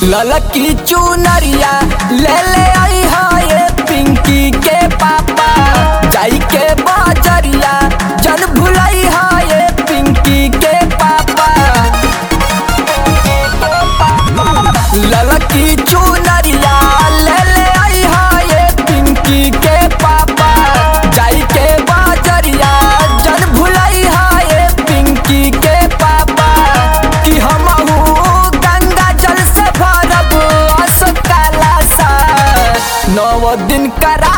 ललकी चुनरिया ले ले आई है ये पिंकी के पापा जाई के बाजरिया जन भुलाई है ये पिंकी के पापा ललकी चुनरिया ले ले आई है ये पिंकी के पापा जाई के बाजरिया जन भुलाई है ये पिंकी के पापा कि हमहू गंगा जल से भरब असकाला सा नौ दिन करा